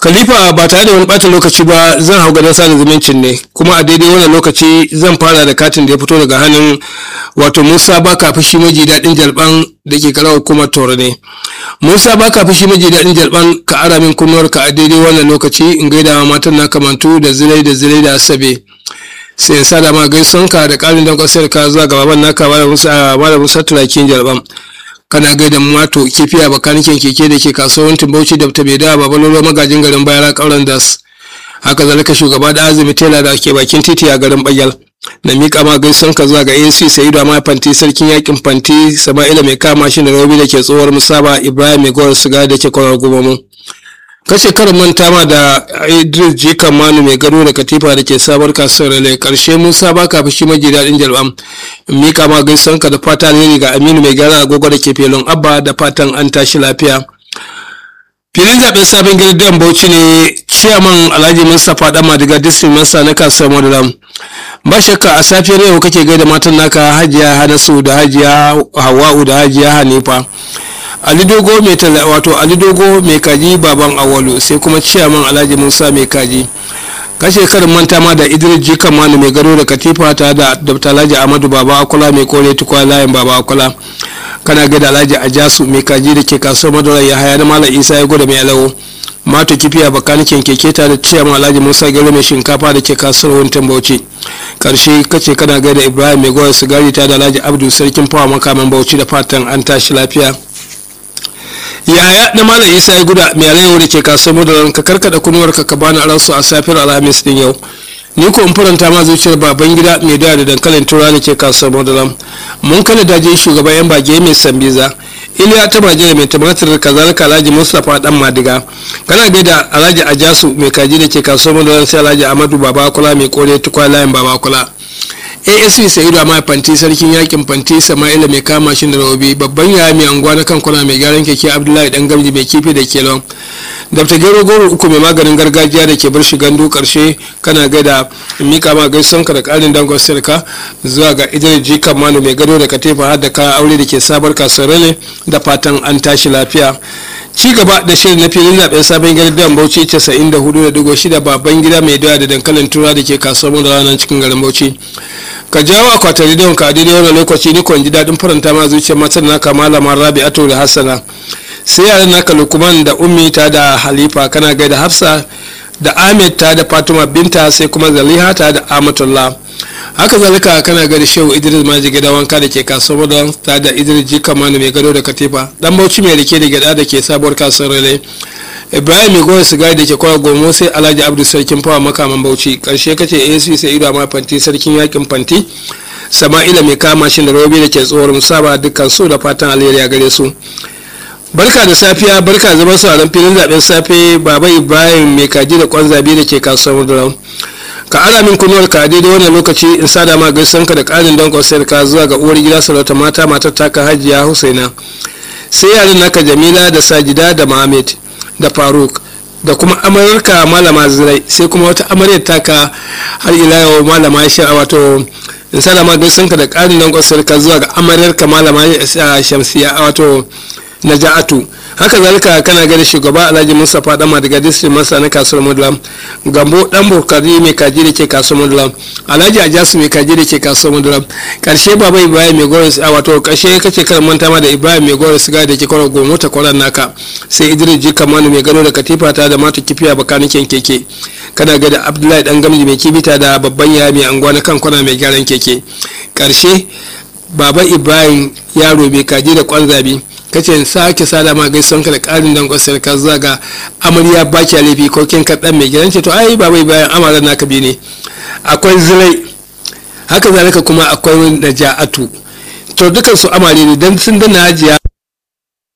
Khalifa ba tare da wani ɓata lokaci ba zan hau gadon sada zumuncin ne kuma a daidai wannan lokaci zan fara da katin da ya fito daga hannun wato Musa Baka fushi maji daɗin jalban da ke karawar hukumar Toro ne. Musa Baka fushi maji daɗin jalban ka ara min kunnuwarka a daidai wannan lokaci in gaida wa matan na kamantu da zilai da zilai da asabe. sai in sada ma gaisonka da ƙarin don ƙasar ka zuwa ga baban naka malam Musa Turakin jalban. kana gaida mato kifiya bakanikin keke da ke kasuwancin bauchi da ta da babalolo magajin garin bayara kauran das haka zalika shugaba da azumi tela da ke bakin titi a garin bayal na miƙa ma gaison ka zuwa ga ac sayidu amma fanti sarkin yakin fanti sama'ila mai kama shi da robi da ke tsohuwar musaba ibrahim mai gowar siga da ke kwanar gumamu kashe karin manta ma da idris jikan manu mai gado da katifa da ke sabar kasuwar rale karshe musa ba ka fushi maji daɗin jalbam mika ma gaison ka da fata alheri ga aminu mai gara agogo da ke felon abba da fatan an tashi lafiya filin zaben sabon gidan bauchi ne ciyaman alhaji mustapha dan madiga district masa na kasuwar madaram ba shakka a safiyar yau kake gaida matan naka hajiya hanasu da hajiya hawa'u da hajiya hanifa ali dogo mai wato ali dogo mai kaji baban awalu sai kuma ciyaman alhaji musa mai kaji kashe karin manta ma da idris jikan manu mai gado da katifa ta da dr alhaji amadu baba akwala mai kore tukwa layin baba akwala kana gada alhaji ajasu mai kaji da ke kasuwar madara ya haya na malam isa ya gwada mai alawo mato kifiya bakanikin keke ta da ciyaman alhaji musa gero mai shinkafa da ke kasuwar wuntan bauchi karshe kace kana gaida ibrahim mai gwada sigari ta da alhaji abdu sarkin fawa makaman bauchi da fatan an tashi lafiya yaya na malam isa ya guda mai alayyahu da ke kasuwar madaran ka karkada kunuwarka ka bani aransu a safiyar alhamis din yau ni ko in faranta ma zuciyar baban gida mai doya da dankalin tura da ke kasuwar madaran mun kana daje shugaban yan bage mai sambiza iliya ta majira mai tumatir kazalika alhaji mustapha dan madiga kana gaida alhaji ajasu mai kaji da ke kasuwar madaran sai alhaji amadu babakula mai kore tukwa layin babakula asp sa'idu amma fanti sarkin yakin fanti sama'ila mai kama shi da rahobi babban yaya mai anguwa na kankuna mai gyaran keke abdullahi dan gamji mai kifi da kelon dafta gero goro uku mai maganin gargajiya da ke bar shi gandu karshe kana gaida mika ma gaison ka da karin dangon sirka zuwa ga idris jikan manu mai gado da katifa har da kayan aure da ke sabar kasuwar ne da fatan an tashi lafiya ci gaba da shirin na filin zaben sabon gari dan bauchi 94.6 baban gida mai doya da dankalin tura da ke kasuwar da ranar cikin garin bauchi ka jawo akwatin rediyon ka daidai wani lokaci ni kwan ji daɗin faranta ma zuciyar matar naka malama rabi ato da hassana sai yaran naka lukman da ummi ta da halifa kana gaida hafsa da ahmed ta da fatima binta sai kuma zaliha ta da amatullah haka zalika kana gada shehu idris maji gida wanka da ke kasuwar da ta da idris jika manu mai gado da katifa dan bauchi mai rike da gada da ke sabuwar kasuwar rale ibrahim mai goyon sigari da ke kwa gomo sai alhaji abdu sarkin fawa makaman bauchi karshe kace ac sai ido ma fanti sarkin yakin fanti sama'ila mai kama shi da robi da ke tsohuwar musaba dukkan su da fatan alheri a gare su barka da safiya barka zama sauran filin zaben safe baba ibrahim mai kaji da kwan zabi da ke kasuwar da ka ara min kunuwar ka daidai wannan lokaci in sada ma gaisan ka da karin don kwasar ka zuwa ga uwar gida sarauta mata matar taka hajiya husaina sai yaran naka jamila da sajida da mohammed da faruk da kuma amurka malama zirai sai kuma wata amaryar taka har ila yau malama sha wato in sada ma gaisan ka da karin don kwasar ka zuwa ga amaryar malama shamsiya wato naja'atu haka zalika kana gani shugaba alhaji mustapha dama daga district masa na kasuwar mudulam gambo dan bukari mai kaji da ke kasuwar mudulam alhaji ajasu mai kaji da ke kasuwar mudulam karshe baba ibrahim mai goris a wato karshe kace kan manta ma da ibrahim mai goris ga da ke kwarar gomo ta kwarar naka sai idris jika manu mai gano da katifa ta da mata kifiya bakanikin keke kana ga da abdullahi dan gamji mai kibita da babban yaya mai anguwa na kan kwana mai gyaran keke karshe baba ibrahim yaro mai kaji da kwan zabi kace in sake sada ma gaison ka da karin dan kwasar ka zuwa ga amarya baki laifi ko kin kaɗan mai gidan ce to ai ba bai bayan amaran naka bi ne akwai zirai haka zalika kuma akwai naja'atu to dukan su amare ne dan sun danna hajiya